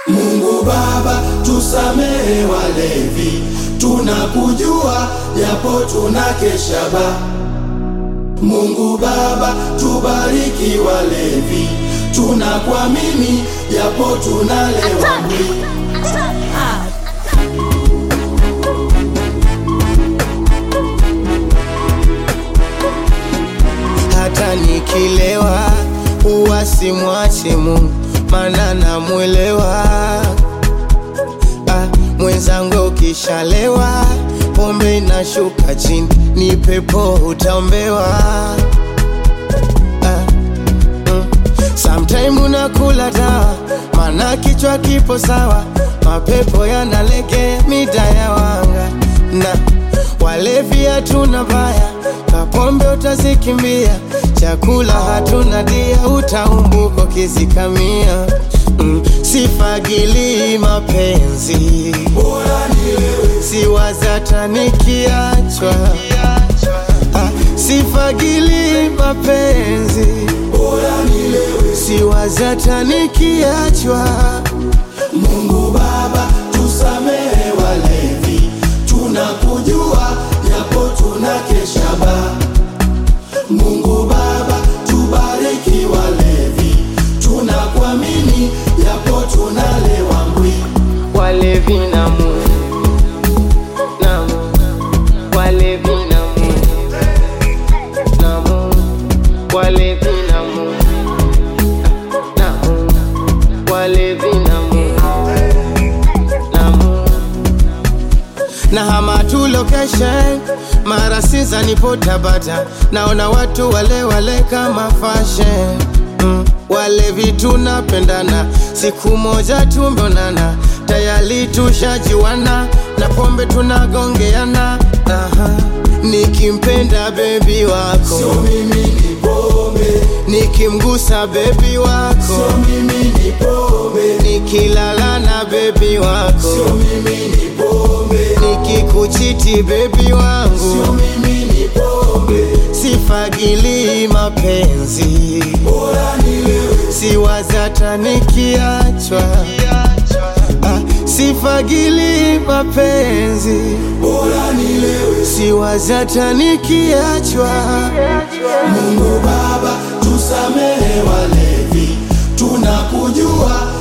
Mungu Baba, tusamehe walevi, tunakujua japo tunakesha ba. Mungu Baba, tubariki walevi, tunakuamini japo tunalewa mwili. hata nikilewa huwa simwachi Mungu, maana namwelewa. Ah, mwenzangu ukishalewa pombe inashuka chini, ni pepo utaombewa. Ah, mm. Sometime unakula dawa, maana kichwa kipo sawa, mapepo yanalegea mida ya wanga na walevi hatuna baya, kapombe utazikimbia, chakula hatuna dia, utaumbuko kizikamia. Mm, sifagili mapenzi, Bora nilewe, siwazata nikiachwa. Ah, sifagili mapenzi, bora nilewe. siwazata nikiachwa. Mungu Baba, tusamehe walevi, tunakujua japo tunakesha ba. Mungu Baba, tubariki walevi, tunakuamini japo tunalewa mbwi. Walevi na Mungu, na Mungu, walevi na Mungu, na Mungu, walevi na Mungu, na Mungu, walevi na Mungu, na Mungu. Na hama tu location mara sinza nipo Tabata, naona watu wale wale kama fashion mm. Walevi tunapendana, siku moja tumeonana, tayari tushajiwana, na pombe tunagongeana. Aha. Nikimpenda bebi wako, Sio mimi ni pombe, nikimgusa bebi wako, sio mimi ni pombe, nikilala na bebi wako, sio mimi ni pombe, nikikuchiti bebi wangu sio mimi ni pombe. sifagili mapenzi, Bora nilewe, siwazata nikiachwa. Ah, sifagili mapenzi, bora nilewe. siwazata nikiachwa. Mungu Baba, tusamehe walevi, tunakujua